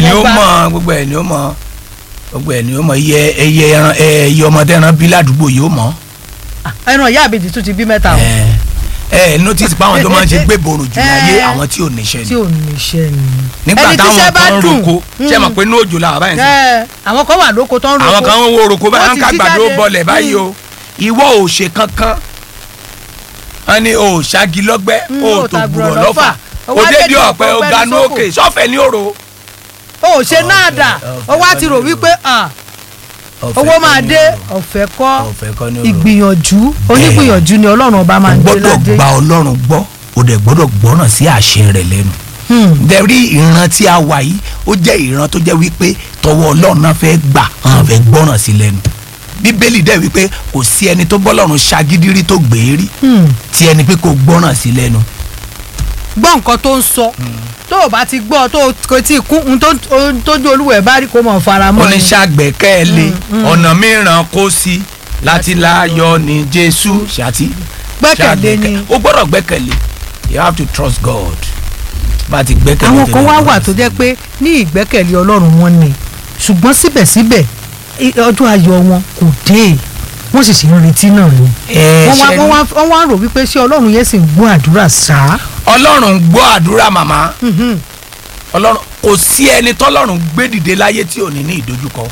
ni ó gbá. mọ̀ gbogbo ẹ̀ ni ó mọ̀ gbogbo ẹ̀ ni ó mọ̀ iye ẹyẹ ẹran ẹyẹ ọmọdé ẹran bí ládùúgbò yìí ó mọ̀ ẹran ìyá àbèjì tún ti bí mẹ́ta o ẹ ẹ notice pé àwọn tó máa ń ṣe gbébòrò jù láyé Eh. àwọn tí ò níṣẹ́ tí ni ò níṣẹ́ ni. nígbà ẹni táwọn tíṣẹ́ bá kan ń dùn, roko ṣé mọ̀ pé ní òjò làwọn báyìí ń sìn ẹ àwọn kan wà lóko tó ń roko àwọn kan ń wo roko báyìí Wọ́n wọn ti ká jí gbàdúró jáde. bọlẹ̀ báyìí o ìwọ ò ṣe kankan wọn ní o ṣáàgì lọ́gbẹ́ Mm, o o tó ta gbùrọ̀ gbùrọ̀ lọ́fà lọ́fà. o O wá dédé dédé ọ̀pẹ o ọ̀pẹ ganú ní sóko. òkè sọ́fẹ̀ ní òrò. o ò ṣe náà dà ọ̀fẹ́ o wá ti rò kọ́ ni wípé ah, owó máa dé ọ̀fẹ́ kọ́ ọ̀fẹ́ kọ́ ní òrò. ìgbìyànjú onígbìyànjú ni ọlọ́run ọba máa o ń gbé gbọ́dọ̀ ládé. gba ọlọ́run gbọ́ o dẹ̀ gbọ́dọ̀ gbọ́ràn sí àṣẹ rẹ̀ lẹ́nu. Hmm. dẹ̀rí ìran tí a wà yìí ó jẹ́ ìran tó jẹ́ wípé tọwọ́ ọlọ́run náà fẹ́ gbà hàn fẹ́ gbọ́ràn sí lẹ́nu. bíbélì dẹ̀ wípé kò sí ẹni tó bọ́lọ́run ṣagídírí tó gbé rí Hmm. tí ẹni pé kò gbọ́ràn sí lẹ́nu. gbọ́ nǹkan tó ń sọ tó o bá ti gbọ́ tó o kò tí ì kún ohun tó- ohun tójú olúwẹ̀ bá rí kó mọ̀ fara mọ́ ni. oníṣàgbẹ́kẹ̀lé ọ̀nà mìíràn kó sí láti láyọ̀ ní jésù ṣáàtì. gbẹ́kẹ̀lé ni. o gbọ́dọ̀ gbẹ́kẹ̀lé you have to trust God bá ti gbẹ́kẹ̀lé. àwọn tó kan lè wá gbọ́ràn wà sí. tó jẹ́ pé ní ìgbẹ́kẹ̀lé ọlọ́run wọn ni ṣùgbọ́n síbẹ̀síbẹ̀ i- ọjọ́ ayọ̀ wọn kò dé wọ́n sì ṣe ń retí náà ni. ẹ wọ́n wá ṣe wọ́n wá wọ́n wá rò wípé ṣé ọlọ́run yẹn sì ń gbọ́ àdúrà sáá. ọlọ́run gbọ́ àdúrà màmá ọlọ́run kò sí ẹni tọ́lọ́run gbé dìde láyé tí ò ní ní ìdojúkọ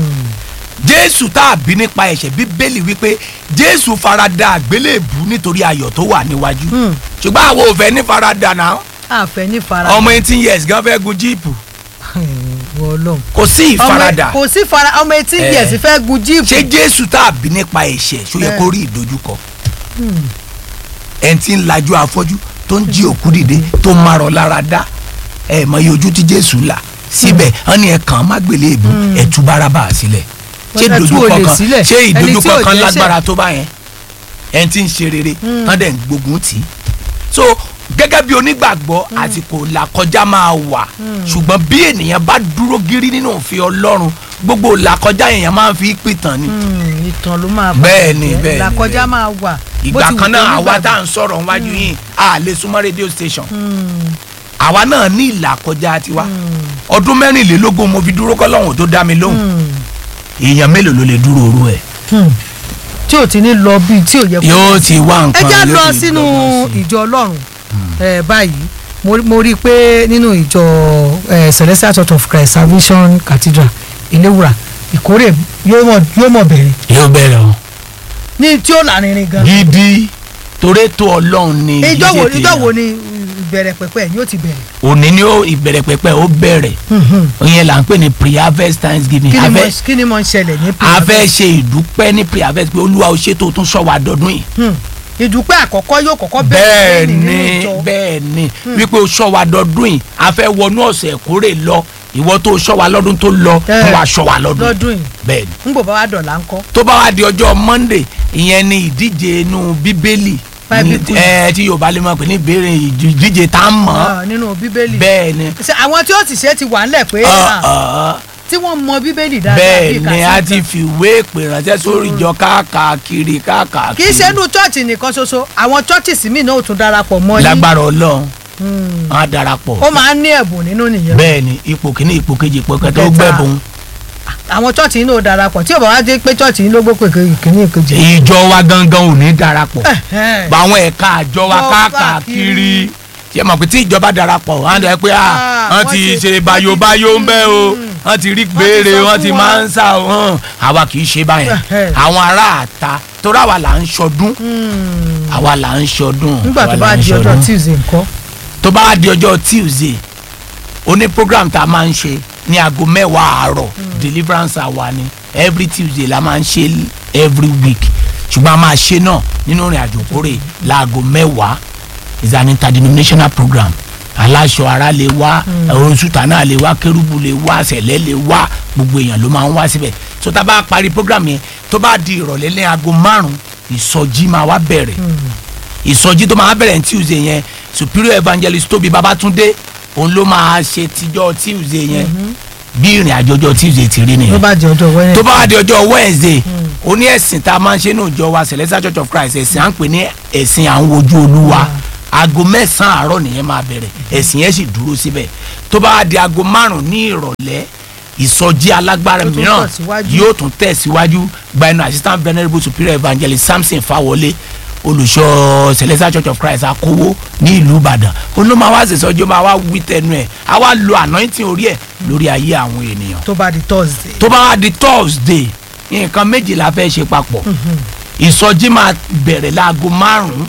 jésù tá a bí nípa ẹ̀ṣẹ̀ bíbélì wípé jésù farada àgbélébù nítorí ayọ̀ tó wà níwájú Hmm. ṣùgbọ́n àwọn ò fẹ́ ní farada náà àfẹ́ ní fara. ọmọ eighteen years gan fẹ́ gun jíìpù ọlọ́run. kò sí ọmọ ìfaradà kò sí fara ọmọ etí Eh. yẹ̀sì fẹ́ gun jíìpù. ṣé jésù tá a bí nípa ẹ̀ṣẹ̀ ṣó yẹ Eh. kó rí ìdojúkọ ẹni tí ń lajú afọ́jú tó ń jí òkú dìde tó ń marọ̀ lára dá ẹ mọ iye ojú tí jésù là síbẹ̀ wọ́n ní ẹ kàn án má gbélé ìbú ẹ tú bárabà sílẹ̀ ṣé Wọ́n tú ìdojúkọ olè kan sílẹ̀. ṣé Ẹni tí ìdojúkọ ò kan jẹ́ṣẹ̀. lágbára tó bá yẹn ẹni tí ń ṣe rere tán dẹ̀ ń gbógun tì í so gẹ́gẹ́ bí onígbàgbọ́ àsìkò làkọjá máa wà ṣùgbọ́n bí ènìyàn bá dúró gírí nínú òfin ọlọ́run gbogbo làkọjá èèyàn máa ń fi pìtàn ni Hmm, ìtàn ló máa Bẹ́ẹ̀ ni, bàjẹ́. bẹ́ẹ̀ ni, làkọjá bẹ́ẹ̀ ni. máa wà. Bó ìgbà ti wù kan kó náà àwa nígbàgbọ́. tá à ń sọ̀rọ̀ níwájú yìí a lè súnmọ́ rédíò station Hmm, àwa náà ní ìlàkọjá tiwa ọdún mẹ́rìnlélógún mo fi dúró kọ́lọ́hún tó dá mi lóhùn hmm, èèyàn mélòó ló lè dúró orú ẹ̀ hmm. tí ò ti ní lọ bíi tí ò yẹ kó yóò ti wá ẹ nǹkan já yóò lọ ti sínú dọ́gbọ́n sí i. ìjọ ọlọ́run ẹ báyìí mo mo rí i pé nínú ìjọ ẹ celestial church of christ salvation cathedral ìléwùrà ìkórè yóò mọ yóò mọ bẹ̀rẹ̀ yóò bẹ̀rẹ̀ o ní tí ó lárinrin gan. gidi torí tó ọlọ́run ni ìjọ wo ìdíje ìjọ tèèyàn. wo ni ìbẹ̀rẹ̀ pẹ̀pẹ̀ yóò ti bẹ̀rẹ̀. òní ni ó ìbẹ̀rẹ̀ pẹ̀pẹ̀ ó bẹ̀rẹ̀ ìyẹn là ń pè ní pre-harvest thanksgiving kí ni a mo fẹ́- kí ni mo ń ṣẹlẹ̀ ní a fẹ́ ṣe ìdúpẹ́ ní pre-harvest pé olúwa ó ṣètò tún sọ wá dọdún yìí Hmm. ìdúpẹ́ àkọ́kọ́ yóò kọ́kọ́ bẹ́ẹ̀ bẹ̀rẹ̀ nínú ni ìjọ. bẹ́ẹ̀ ni wípé o sọ wa dọdún yìí a fẹ́ wọnú ọ̀sẹ̀ ìkórè lọ ìwọ tó sọ wa lọ́dún tó lọ Eh, tó wá sọ wa lọ́dún lọ́dún yìí bẹ́ẹ̀ ni ń bò bá wa dọ̀là ńkọ́. tó bá wá di ọjọ́ monday ìyẹn ni ìdíje inú bíbélì Bible ní- quiz. ẹ tí yorùbá lè mọ̀ pé ní ìbéèrè ìdíje tá a mọ̀ Ah, nínú bíbélì. bẹ́ẹ̀ ni Ṣé àwọn tí ó ti ṣe ti wà ńlẹ̀ pé Ọ̀, ah, ọ̀, tí wọ́n mọ bíbélì dáadáa bẹ́ẹ̀ bíi ni kàsíńtà. a ti fìwé ìpè ránṣẹ́ sórí ìjọ káàkiri káàkiri kì í ṣe inú chọ́ọ̀chì nìkan ṣoṣo àwọn chọ́ọ̀chì míì náà ò tún darapọ̀ mọ́ yín lágbára ọlọ́run Hmm. wọn á darapọ̀ ó máa ń ní ẹ̀bùn nínú nìyẹn bẹ́ẹ̀ ni ipò kìíní ipò kejì ipò kẹta ó Kẹta. gbẹ̀bùn àwọn chọ́ọ̀chì yín náà ò darapọ̀ tí ò bá wá dé pé chọ́ọ̀chì yín ló gbó pé kìíní ìkejì. ìjọ wa gangan ò ní darapọ̀ Ẹ̀hẹ́n. bá àwọn ẹ̀ka àjọ wa Lọ káàkiri káàkiri. tí ẹ mọ̀ pé tí ìjọba darapọ̀ wọ́n á dẹ̀ pé à Ah, wọ́n wọ́n ti ti- ṣe wọ́n ti- bayobayo ń bẹ́ o Mm. wọ́n ti rí ti gbére sọ wọ́n fún ti wa. máa ń sá o hàn àwa kì í ṣe báyẹn Ẹ̀hẹ́. àwọn ará àta torí àwa là ń ṣọdún Hmm. àwa là ń ṣọdún nígbà àwa tó là bá ń di ọjọ́ ṣọdún. tuesday ńkọ́. tó bá wá di ọjọ́ tuesday oní program tá a máa ń ṣe ní aago mẹ́wàá àárọ̀ deliverance hour ni every tuesday la máa ń ṣe every week ṣùgbọ́n a máa ṣe náà nínú ìrìn àjò kórè láago mẹ́wàá is an interdenominational program aláṣọ ara lè wá oṣùtà náà lè wá kérúbù lè wá sẹ̀lẹ̀ lè wá gbogbo èèyàn ló máa ń wá síbẹ̀ so tá a bá parí program yẹn tó bá di ìrọ̀lẹ́ ní aago márùn-ún ìsọjí máa wá bẹ̀rẹ̀ ìsọjí tó máa bẹ̀rẹ̀ ní tuesday yẹn superior evangelist tóbi babatunde òun ló máa ṣe tijọ́ tuesday yẹn bí ìrìn àjò ọjọ́ tuesday ti rí tó nìyẹn bá di ọjọ́ wẹ́rẹ́. tó bá wá di ọjọ́ wednesday ó ní ẹ̀sìn tá a máa ń ṣe ní ìjọ wa celestial church of christ ẹ̀sìn à ń pè ní ẹ̀sìn à ń wojú olúwa aago mẹ́sàn-án àárọ̀ nìyẹn máa bẹ̀rẹ̀ ẹ̀sìn yẹn sì dúró síbẹ̀ tó bá wá di aago márùn-ún ní ìrọ̀lẹ́ ìsọjí alágbára Tó tún mìíràn tẹ̀síwájú. yóò tún tẹ̀síwájú gba ẹnu assistant venerable superior evangelist samson fawọlé olùṣọ́ celestial church of christ akówó ní ìlú ìbàdàn òun ló máa wá ṣèṣọjí ó máa wá wí tẹnu ẹ̀ á wá lo anointing orí ẹ̀ lórí ayé àwọn ènìyàn tó bá di thursday. tó bá wá di thursday nǹkan méjì la fẹ́ ṣe papọ̀ ìsọjí máa bẹ̀rẹ̀ láago márùn-ún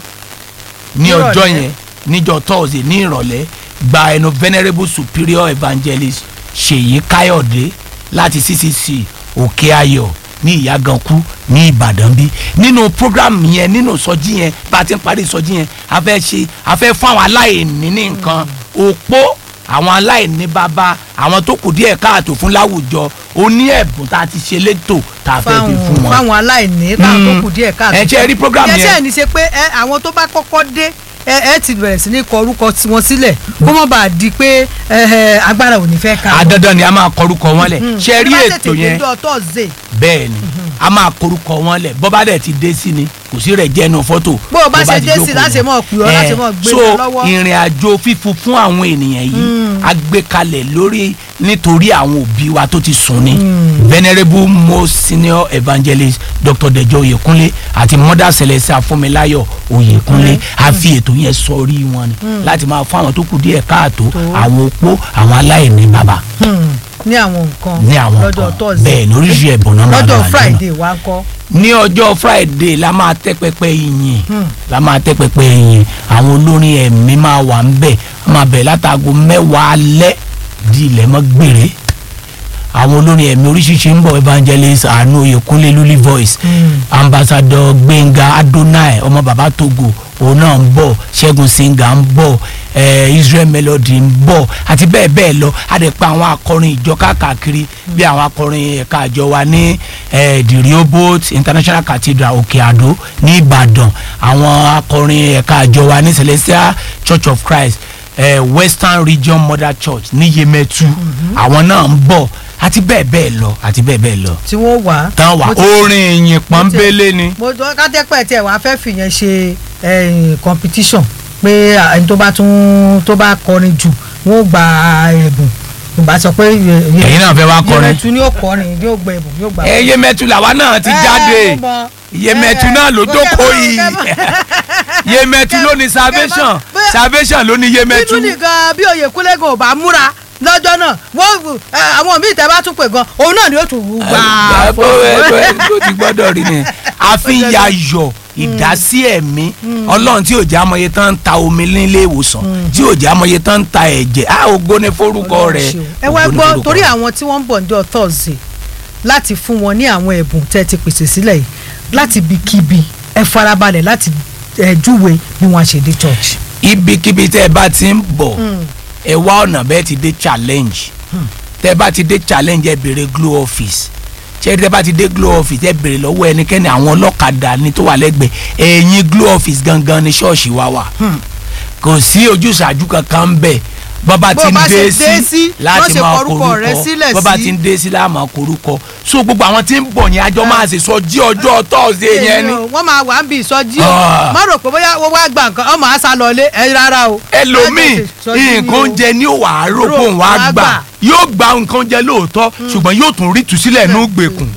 ní Nírọ̀lẹ́. ọjọ́ yẹn níjọ́ thursday ní ìrọ̀lẹ́ gba ẹnu venerable superior evangelist ṣèyí káyọ̀dé láti ccc òkè ayọ̀ ní ìyàgànkú ní ìbàdàn bí nínú program yẹn nínú ìsọjí yẹn bá a ti ń parí ìsọjí yẹn a fẹ́ ṣe a fẹ́ fún àwọn aláìní ní nǹkan òpó àwọn aláìní bàbá àwọn tó kù díẹ̀ káàtó fún láwùjọ oní ẹ̀bùn tá a ti ṣe létò tá a fẹ́ fi fún fáwọn wọn. fáwọn aláìní táwọn tó kù díẹ̀ káàtó. ẹ ṣe rí program yẹn. yẹn yẹn ní ṣe pé ẹ àwọn tó bá kọ́kọ́ dé ẹ ẹ ti bẹ̀rẹ̀ sí ní kọ orúkọ wọn sílẹ̀ kó má bàa di pé ẹ ẹ agbára ò ní fẹ́ ká. àdandan ni a máa kọrúkọ wọn lẹ̀ ṣe rí ètò yẹn tó bá tètè dé thursday bẹ́ẹ̀ ni a máa korúkọ wọn lẹ̀ bọ́bá dẹ̀ ti dé sí ni kò sí rẹ̀ jẹ́nu fọ́tò. Bó o bá ṣe ti dé sí jókòó láti yẹn. mọ̀ pè ọ́, láti Eh, mọ̀ gbé so lọ lọ́wọ́. ìrìn àjò fífún fún àwọn ènìyàn yìí a gbé kalẹ̀ lórí nítorí àwọn òbí wa tó ti sùn ni venerable most senior evangelist dr dejo oyekunle àti mother celestia fúnmiláyọ̀ oyekunle a fi ètò yẹn sọrí wọn ni láti máa fún àwọn tó kù díẹ̀ káàtó àwọn opó àwọn aláìní bàbá Hmm, ní àwọn nǹkan ní àwọn lọ́jọ́ kan thursday bẹ́ẹ̀ ní oríṣi ẹ̀bùn náà máa lọ́jọ́ dà lọ́nà friday wá ń kọ́. ní ọjọ́ friday la máa tẹ́ pẹpẹ ìyìn la máa tẹ́ pẹpẹ ìyìn àwọn olórin ẹ̀mí máa wà ń bẹ̀ wọ́n máa bẹ̀ látago mẹ́wàá alẹ́ di ilẹ̀ mọ́ gbére àwọn olórin ẹ̀mí oríṣiríṣi ń bọ̀ evangelist àánú oyèkúnlé lulí voice ambassador gbẹ̀ngà adonai ọmọ bàbá togo òun náà ń bọ̀ ṣẹ́gun singa ń bọ̀ eh, israel melody ń bọ̀ àti bẹ́ẹ̀ bẹ́ẹ̀ lọ a dẹ̀ pa àwọn akọrin ìjọ káàkiri bí àwọn akọrin ẹ̀ka àjọ wa ní eh, the rehoboth international cathedral òkè àdó ní ìbàdàn àwọn akọrin ẹ̀ka àjọ wa ní celestial church of christ eh, western region mother church ní yemẹtu àwọn náà ń bọ̀ àti bẹ́ẹ̀ bẹ́ẹ̀ lọ àti bẹ́ẹ̀ bẹ́ẹ̀ lọ tí wọ́n wà. tán wà Mo ti- orin ìyìn pọ́nbélé ni. mo jọ kátẹ́pẹ́ tiẹ̀ wá fẹ́ fìyẹn ṣe eh, competition pé ah, ẹni tó bá tún tó bá kọrin jù wọ́n gba ẹ̀bùn ìgbà sọ pé ẹ̀yin náà fẹ́ wá kọrin. yẹmẹtu ni ó kọrin yóò gba ẹ̀bùn yóò gba ẹ yemẹtu làwa náà ti jáde yemẹtu náà ló dóko yìí yemẹtu ló ní salvation bẹ́ẹ̀- salvation ló ní yemẹtu. bíbélì gan bí oyèkúnlé gan ò bá múra lọ́jọ́ náà wọ́n ẹ, àwọn míì tẹ́ bá tún pè gan òun náà ni ó tún wù gbà ẹ bó ẹ bó ẹ bó ti gbọ́dọ̀ rí ni àfihàn ayọ̀ ìdásí ẹ̀mí ọlọ́run tí ò jẹ́ amọ̀ye tán ń ta omi nílé ìwòsàn tí ò jẹ́ amọ̀ye tán ń ta ẹ̀jẹ̀ á ògo ní forúkọ rẹ̀ ẹ wá ògo ní gbọ́ forúkọ torí rẹ̀. àwọn tí wọ́n ń bọ̀ níjọ́ thursday láti fún wọn ní àwọn ẹ̀bùn tẹ́ ti pèsè sílẹ̀ yìí láti ibikíbi ẹ farabalẹ̀ láti ẹ júwe bí wọ́n á ṣe dé church. ibikíbi tẹ́ ẹ bá ti ń bọ̀ ẹ wá ọ̀nà bẹ́ẹ̀ ti dé challenge tẹ́ ẹ bá ti dé challenge ẹ béèrè glow office ṣé tẹ́ ẹ bá ti dé glow office ẹ béèrè lọ́wọ́ ẹnikẹ́ni àwọn ọlọ́kadà ni tó wà lẹ́gbẹ̀ẹ́ ẹ̀yìn glow office gangan ni ṣọ́ọ̀ṣì wa wà kò sí ojúṣàjú kankan ń bẹ̀ bọ́ba Bó ti ń bá ṣe dé dé sí sí, láti wọ́n ṣe máa kọrúkọ rẹ̀ korúkọ sílẹ̀ bọ́ba sí. ti ń dé sí láti máa korúkọ so gbogbo àwọn tí ń bọ̀ yẹn àjọ máa ṣe sọ jí ọjọ́ tọ́sídẹ̀ẹ́ yẹn ni wọ́n máa wà ń bí ìsọjí o Ah. má rò pé bóyá wọ́n wá gba nǹkan ọmọ àṣà lọlé ẹ rárá o. ẹlòmíì nǹkan oúnjẹ ní òwà àárò kó òun á gbà yóò gba nǹkan oúnjẹ lóòótọ́ ṣùgbọ́n yóò tún rí tùsílẹ̀ nù gbèkùn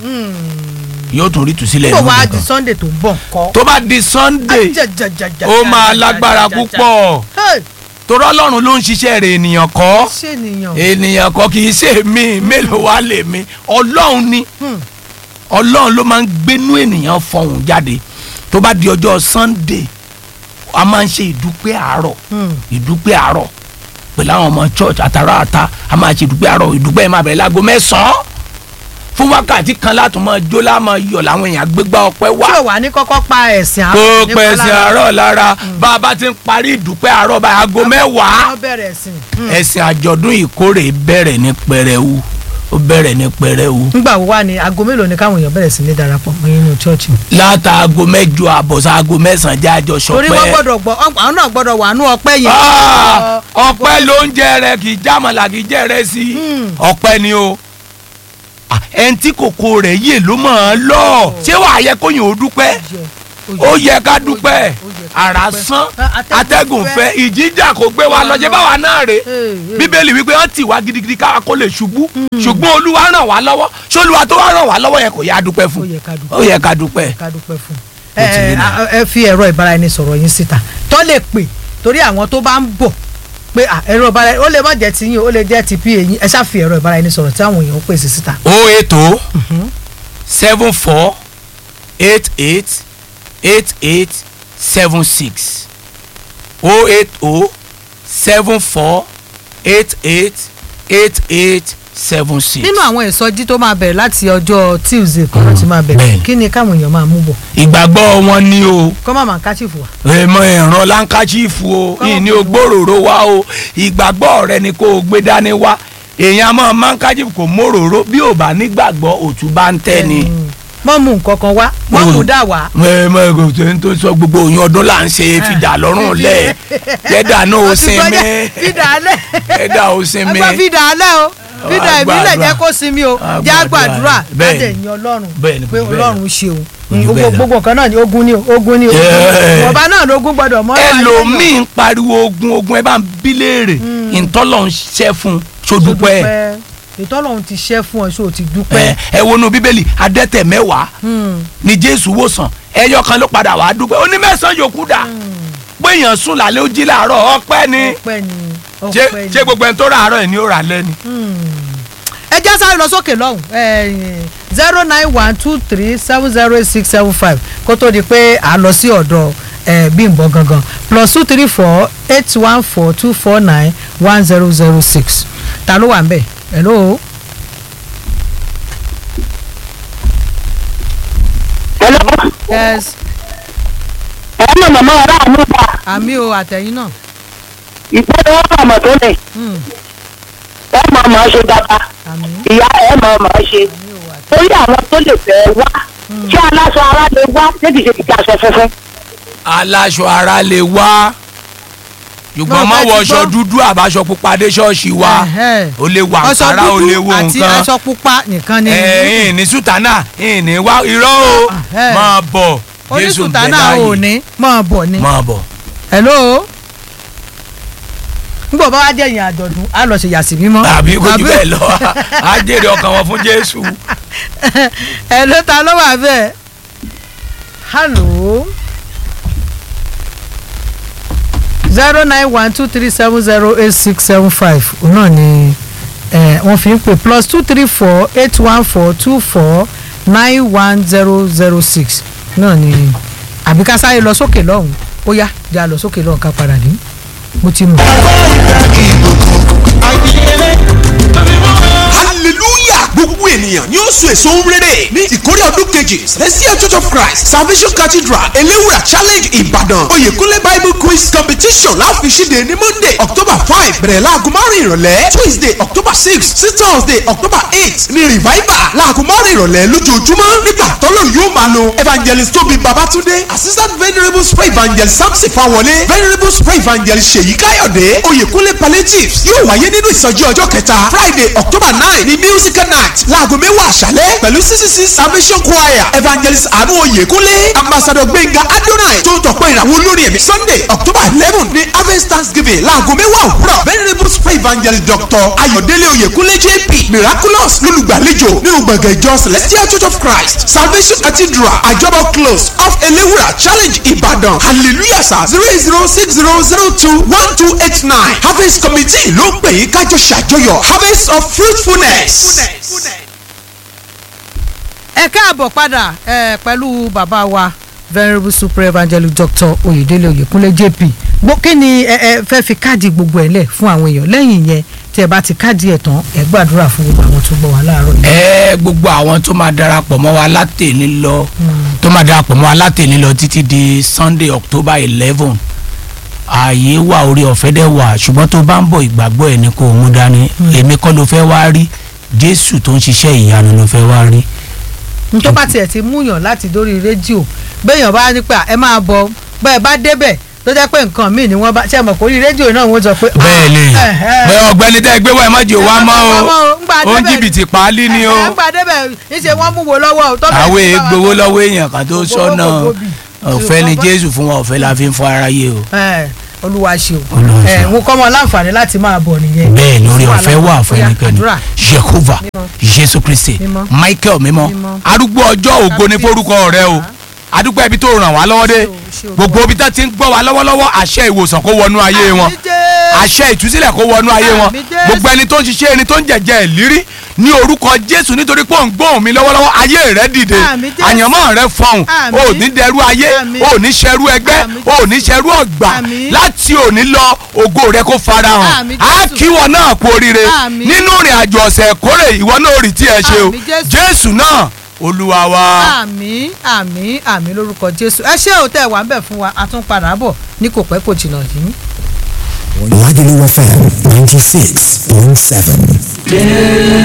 yóò tún rí tùsílẹ̀ tó nù wá di gbèkùn sunday tó ń bọ̀ kọ́. tó bá di sunday ó máa lágbára púpọ̀ torí ọlọ́run ló ń ṣiṣẹ́ rẹ̀ ènìyàn kọ́ ṣé nìyàn. ènìyàn kọ́ kì í ṣe mí mélòó wá lè mí ọlọ́run ni ọlọ́run ló máa ń gbénú ènìyàn fọhùn jáde tó bá di ọjọ́ sunday a máa ń ṣe ìdúpẹ́ àárọ̀ ìdúpẹ́ àárọ̀ pẹ̀lú àwọn ọmọ church àtàrà àta a máa ṣe ìdúpẹ́ àárọ̀ ìdúpẹ́ yẹn máa bẹ̀rẹ̀ láago mẹ́sàn-án fún wákàtí kan láti máa jó láàmú yọ̀ làwọn èèyàn gbégbá ọpẹ́ wá tí ò wá ní kọ́kọ́ pa ẹ̀sìn kó nípa pẹ̀sẹ̀ lára. àárọ̀ lára bá a bá ti ń parí ìdúpẹ́ àárọ̀ báyìí aago mẹ́wàá wọ́n bẹ̀rẹ̀ ẹ̀sìn. ẹ̀sìn àjọ̀dún ìkórè bẹ̀rẹ̀ ní pẹrẹwu ó bẹ̀rẹ̀ ní pẹrẹwu nígbà wo wá ni aago mélòó ni káwọn èèyàn bẹ̀rẹ̀ sí ní darapọ̀ mọ́ inú chọ́ọ̀chì. látàgò mẹ́jọ àbọ̀sá aago mẹ́sàn-án jájọ torí wọ́n sọpẹ́ gbọ́dọ̀ gbọ́ àwọn náà gbọ́dọ̀ wà nú ọpẹ́ yẹn. Ah, ọpẹ́ ló ń jẹ rẹ kì í jámọ̀lá kì í jẹ rẹ sí ọpẹ́ ni o Ah, ẹni tí kòkó rẹ̀ yè ló mọ̀ ọ́n lọ ṣé wàá yẹ kóyìn ó dúpẹ́ Jẹ. ó yẹ ká dúpẹ́ ó yẹ ká àrà dúpẹ́. sán Atẹ́gùn atẹ́gùn fẹ́. fẹ́ ìjìjà kò gbé wa lọ jẹ́ báwa náà rè Hey, hey. bíbélì wípé wọ́n tì wá gidigidi káwa kó lè ṣubú ṣùgbọ́n olúwa ràn wá lọ́wọ́ ṣolúwa tó wá ràn wá lọ́wọ́ yẹn kò yá dúpẹ́ ó fún yẹ ká dúpẹ́ ó yẹ ká dúpẹ́ ká dúpẹ́ fún Ó ti rí ẹ náà. ẹ ẹ fi ẹ̀rọ ìbáraẹnisọ̀rọ̀ yín síta tó lè pè torí àwọn tó bá ń bọ̀ pé à, ẹ̀rọ ìbára ó lè má jẹ́ ti yín ó lè jẹ́ ti pa yín ẹ ṣáà fi ẹ̀rọ ìbáraẹnisọ̀rọ̀ tí àwọn èèyàn ń pèsè síta. o eight o seven four eight eight eight eight seven six o eight o seven four eight eight eight eight seven six. nínú àwọn ìsọjí tó máa bẹ̀rẹ̀ láti ọjọ́ tuesday kan ló ti máa bẹ̀rẹ̀ bẹ́ẹ̀ni. kí ni káwọn èèyàn máa mú bọ̀ ìgbàgbọ́ wọn ní o kọ́ máa máa káṣífù wa. èèmọ̀ ìran láńkáchífù o Kọ́mọ̀ ìní fún ògbóròró wa o ìgbàgbọ́ rẹ ni kò gbé dání wá èèyàn máa máńkáchífù kò móròró bí ò bá nígbàgbọ́ òtún bá ń tẹ́ ni. mọ́ mú nǹkan kan wá mọ́ mú dà wá. mọ ẹgbẹ tó ń tó sọ gbogbo òyìn ọdún là ń ṣe fìdá lọ́rùn lẹ̀ jẹ́dà náà ó sinmi fìdá alẹ́ jẹ́dà ó sinmi ẹgbẹ́ fìdá alẹ́ o fìdá Wàá ìbílẹ̀ gbàdúrà. jẹ́ kó sinmi o Wàá jẹ́ gbàdúrà. àgbàdúrà Bẹ́ẹ̀ni. láti ẹ̀yìn ọlọ́run Bẹ́ẹ̀ni, pé kò jù bẹ́ẹ̀ ọlọ́run ṣe o Kò jù bẹ́ẹ̀ lọ. gbogbo nǹkan náà ni ogun ni o ogun ni o Yeah. ọba náà lógún gbọdọ̀ mọ́ ẹlòmíì ń pariwo ogun ogun ẹ bá ń bí léèrè ìtọ́lọ̀ ń ṣẹ́ fún un sódúpẹ́ ìtọ́lọ́run ti ṣẹ́ fún ọ ṣó o ti ẹ dúpẹ́. ẹ wọnú bíbélì adẹ́tẹ̀ mẹ́wàá Hmm. ni jésù wòsàn ẹyọ kan ló padà wàá dúpẹ́ ó ní mẹ́sàn-án yòókù dà pé èèyàn sùn lálẹ́ ó jí làárọ̀ ọpẹ́ ni ọpẹ́ ni ṣé ọpẹ́ ni. ṣé gbogbo ẹni tó rà àárọ̀ ẹ̀ ni ó rà lẹ́ni. ẹ já sáré lọ sókè lọ́hùn zero nine one two three seven zero eight six seven five kó tó di pé à ń lọ sí ọ̀dọ̀ eh, Bímbọ́ gangan plus two three four eight one four two four nine one zero zero six ta ló wà ń bẹ̀ hello. Hello. yes ẹ mọ̀ màmá ọ̀rá àánú ta àmì o àtẹ̀yìn náà. ìpínlẹ̀ wọn mọ̀ mọ̀ tó lẹ̀ Hmm, ẹ mọ̀ mọ̀ ṣe dáadáa àmì ìyá ẹ mọ̀ mọ̀ ṣe àmì o àtẹ̀yìn. torí àwọn tó lè fẹ́ wá ṣé aláṣọ ara lè wá ṣé kìí ṣe kìí aṣọ funfun. aláṣọ ara lè wá ṣùgbọ́n Náà má fẹ́ ti wọṣọ gbọ́. dúdú àbáṣọ pupa dé ṣọ́ọ̀ṣì wa Ẹ̀hẹ́. ó lè wà aṣọ nkárá ó lè dúdú wo àti nǹkan aṣọ pupa nìkan ni. ẹ̀ẹ́n ní sùtánà ní wá irọ́ o Ẹ̀hẹ́. máa bọ̀ jésù onísùtà bẹ̀ náà ò láàyè ní máa bọ̀ ni. máa bọ̀. hello ngbọ bá wá jẹ ìyìn àjọ̀dún á lọ ṣe yàsí mímọ́. àbí kò jù bẹ́ẹ̀ lọ á jèrè ọkàn wọn fún jésù. hello ta ló wà bẹ́ẹ̀ hello zero nine one two three seven zero eight six seven five òun náà ni eh, wọ́n fi ń pè plus two three four eight one four two four nine one zero zero six náà ni àbí ká sáré lọ sókè lọ́hùn ó yá já lọ sókè lọ́hùn ká padà dé mo ti mọ̀. hallelujah gbogbo ènìyàn ni ó so èso ń rere ní ìkórè ọdún kejì celestial church of christ salvation cathedral elewura challenge ìbàdàn oyèkúnlé bible quiz competition láfi ṣíde ní monday october five bẹ̀rẹ̀ láago márùn ìrọ̀lẹ́ tuesday october six sí thursday october eight ní revival láago márùn ìrọ̀lẹ́ lójoojúmọ́ nígbà tọ́lọ́run yóò máa lo evangelist tóbi babatunde assistant venerable spray evangelist samson fawọlé venerable spray evangelist ṣèyí káyọ̀dé oyèkúnlé palliatives yóò wáyé nínú ìsọjí ọjọ́ kẹta friday october nine ní musical night láago mẹ́wàá àṣálẹ́ pẹ̀lú ccc salvation choir evangelist àánú oyèkúnlé ambassador gbẹ̀ngà adonai tó ń tọ̀pọ̀ ìràwọ̀ olórin ẹ̀mí sunday october eleven ní harvest thanksgiving láago mẹ́wàá òwúrọ̀ venerable spray evangelist dr ayọ̀délé oyèkúnlé jp miraculous lólùgbàlejò nínú gbọ̀ngàn ìjọ celestial church of christ salvation cathedral àjọbọ close off elewura challenge ìbàdàn hallelujah sa zero eight zero six zero zero two one two eight nine harvest committee ló ń pè yín kájọ ṣàjọyọ̀ harvest of fruitfulness. ẹ káàbọ̀ padà ẹ pẹ̀lú bàbá wa venerable super evangelist doctor oyèdélé oyèkúnlé jp gbó kí ni ẹ ẹ fẹ́ fi káàdì gbogbo ẹ̀ lẹ̀ fún àwọn èèyàn lẹ́yìn yẹn tí ẹ bá ti káàdì ẹ̀ tán ẹ gbàdúrà fún gbogbo àwọn tó gbọ́ wá láàárọ̀ yìí. ẹ gbogbo àwọn tó máa darapọ̀ mọ́ wa látẹ̀lé lọ tó máa darapọ̀ mọ́ wa látẹ̀lé lọ títí di sunday october eleven ààyè wà orí ọ̀fẹ́ dẹ̀ wà ṣùgbọ́n tó bá ń bọ̀ ìgbàgbọ́ ẹ̀ ní kò mú dání èmi kọ́ ló fẹ́ wá rí jésù tó ń ṣiṣẹ́ ìyanu ló fẹ́ wá rí. n tó bá tiẹ̀ ti múyàn láti dórí rédíò béèyàn bá ní pé ẹ máa bọ̀ bẹ́ẹ̀ bá débẹ̀ tó jẹ́ pé nǹkan míì ni wọ́n bá ṣe mọ̀ kó rí rédíò náà wọ́n sọ pé. bẹ́ẹ̀ ni ah, ẹ̀hẹ́. bẹ́ẹ̀ ọ̀gbẹ́ni tẹ́ ẹ gbé wá ẹ má jẹ́ wá mọ́ o ńgbà ó ń débẹ̀- jìbìtì páálí ni o ẹ̀, ńgbà débẹ̀ níṣẹ́ wọ́n mú wo lọ́wọ́ o. tó bẹ̀rẹ̀ àwọn sí bá wa èègbowó sọ. lọ́wọ́ èèyàn kan tó Gbowó sọ́nà kò gbóbi. ọ̀fẹ́ ni jésù fún wa ọ̀fẹ́ la fi ń fọ aráyé o ẹ olúwa ṣeun Olúwa ẹ ṣeun. mo kọ́ mọ láǹfààní láti máa bọ̀ nìyẹn bẹ́ẹ̀ lórí Fún ọ̀fẹ́ àlàáfíà. wà fún Bóyá ẹnikẹ́ni àdúrà. jehova Mímọ́. jésù kristi Mímọ́. michael mímọ́ Mímọ́. arúgbó ọjọ́ ògo ni forúkọ rẹ o adúpẹ́ ibi tó ràn wá lọ́wọ́ dé Ṣé o, ṣé o. gbogbo ibi tó ti ń gbọ́ wa lọ́wọ́lọ́wọ́ àṣẹ ìwòsàn kó wọnú ayé wọn Àmín Jésù. àṣẹ ìtúsílẹ̀ kó wọnú ayé wọn Àmín Jésù. gbogbo ẹni tó ń ṣiṣẹ́ ẹni tó ń jẹ̀jẹ̀ ìlírí ní orúkọ jésù nítorí pé ò ń gbóhùn mi lọ́wọ́lọ́wọ́ ayé rẹ dìde Àmín Jésù. àyànmọ́ rẹ fọhùn Àmín. o ò ní dẹrú ayé Àmín. o ò ní ṣẹrú ẹgbẹ́ Àmín o ò ní ṣẹrú ọ̀gbà Àmín. láti òní lọ ògo rẹ kó farahàn Àmín á Jésù. kí wọn náà kú oríire Àmín. nínú ìrìn àjò ọ̀sẹ̀ kórè ìwọ náà ò rí tí ẹ ṣe o Àmín Jésù. jésù náà olúwa wa. àmín àmín àmín lórúkọ jésù ẹ ṣé ò tẹ wà ń bẹ̀ fún wa a tún padà bọ̀ ní kò pẹ́ kò jìnnà yìí. Lagelu FM 96.7.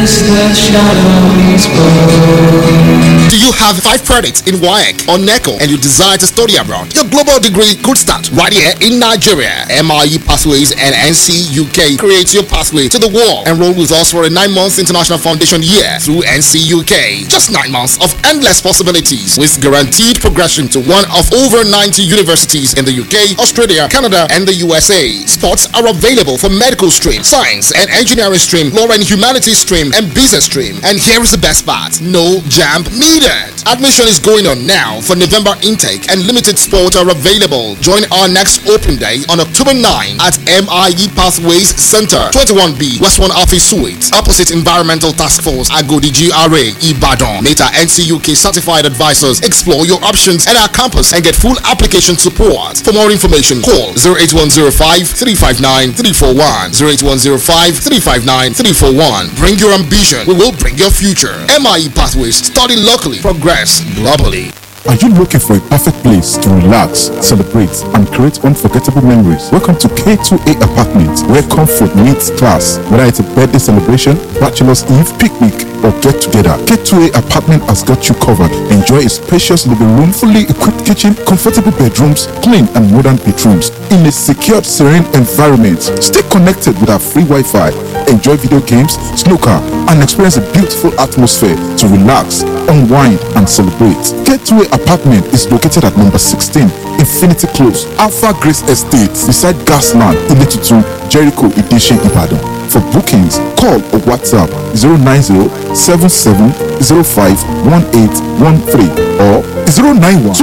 Do you have five credits in WAEC or NECO and you desire to study abroad? Your global degree could start right here in Nigeria. MIE Pathways and NC UK creates your pathway to the world. Enroll with us for a nine months international foundation year through NC UK. Just nine months of endless possibilities with guaranteed progression to one of over 90 universities in the UK, Australia, Canada, and the USA. Spots are available for medical stream, science and engineering stream, law and humanities stream, and business stream. And here is the best part no jam needed. Admission is going on now for November intake, and limited spots are available. Join our next open day on October 9 at MIE Pathways Center, 21B, West 1 Office Suite, opposite Environmental Task Force, Agodi GRA, Ibadan. Meta NCUK certified advisors explore your options at our campus and get full application support. For more information, call 08105 359 341. 08105 359 341. Bring your ambition, we will bring your future. MIE Pathways, study locally, progress globally. Are you looking for a perfect place to relax, celebrate, and create unforgettable memories? Welcome to K2A Apartments, where comfort meets class. Whether it's a birthday celebration, bachelor's eve, picnic, or get together, K2A Apartment has got you covered. Enjoy a spacious living room, fully equipped kitchen, comfortable bedrooms, clean and modern bedrooms, in a secured, serene environment. Stay connected with our free Wi-Fi. Enjoy video games, snooker, and experience a beautiful atmosphere to relax, unwind, and celebrate. Gateway Apartment is located at number 16, Infinity Close, Alpha Grace Estate, beside Gasland, Ilitutu, Jericho, Ideshin, Ibadan. For bookings, call or WhatsApp 090 7705 or 091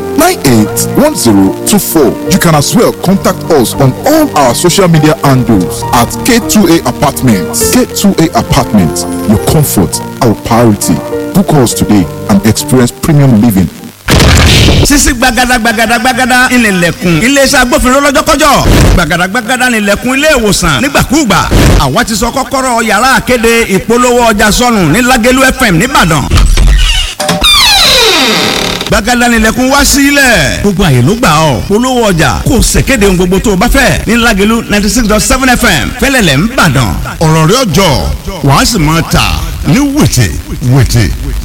You can as well contact us on all our social media handles at K2A Apartments. K2A Apartments, your comfort, our priority. Book us today and experience premium living sisi gbagada gbagada gbagada ìnìlẹ̀kùn iléeṣẹ́ agbófinró lọ́jọ́kọ́jọ́ gbagada gbagada ìnìlẹ̀kùn ilé ìwòsàn nígbàkúùgbà àwa ti sọ kọ́kọ́rọ́ yàrá àkéde ìpolówó ọjà sọnù ní Lágẹ̀lú FM nìbàdàn gbagada ìnìlẹ̀kùn wá sílẹ̀ gbogbo àyè ló gbà ọ́ polówó ọjà kò ṣèkéde ohun gbogbo tó o bá fẹ́ ní Lágẹ̀lú ninety six dot seven FM fẹ́lẹ́lẹ̀ ńbàdàn ọ̀rọ̀ rẹ̀ ọjọ́ wàá sì máa tà ní wìtì wìtì.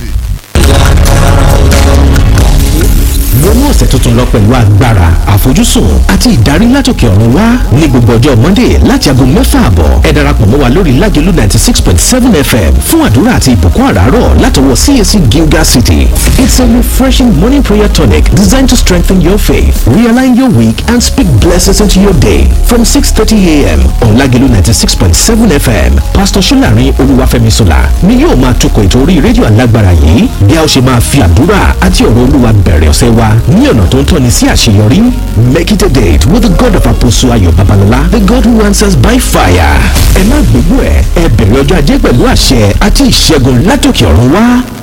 wọnú ọ̀sẹ̀ tuntun lọ pẹ̀lú agbára àfojúsùn àti ìdarí látòkè ọ̀run wá ní gbogbo ọjọ́ monday láti aago mẹ́fà àbọ̀ ẹ darapọ̀ mọ́ wa lórí lágẹ̀lú ninety six point seven fm fún àdúrà àti ìbùkún àràárọ̀ látọwọ́ cac gilgal city it's a refreshing morning prayer tonic designed to strengthen your faith realign your week and speak blessings into your day from six thirty a.m. on lágẹ̀lú ninety six point seven fm pastor solarin olúwàfẹ́misola ni yóò máa tukọ̀ ètò orí rédíò alágbára yìí bí a ó ṣe máa fi àdúrà àti ọ̀rọ̀ olúwa bẹ̀rẹ̀ ọ̀sẹ̀ wa ní ọ̀nà tó ń tọ́ni sí àṣeyọrí. Make it a date with the God of Apostle Ayọ̀ Babalọlá, the God who answers by fire. Ẹ má gbégbó ẹ̀, ẹ bẹ̀rẹ̀ ọjọ́ ajé pẹ̀lú àṣẹ àti ìṣẹ́gun látòkè ọ̀run wá.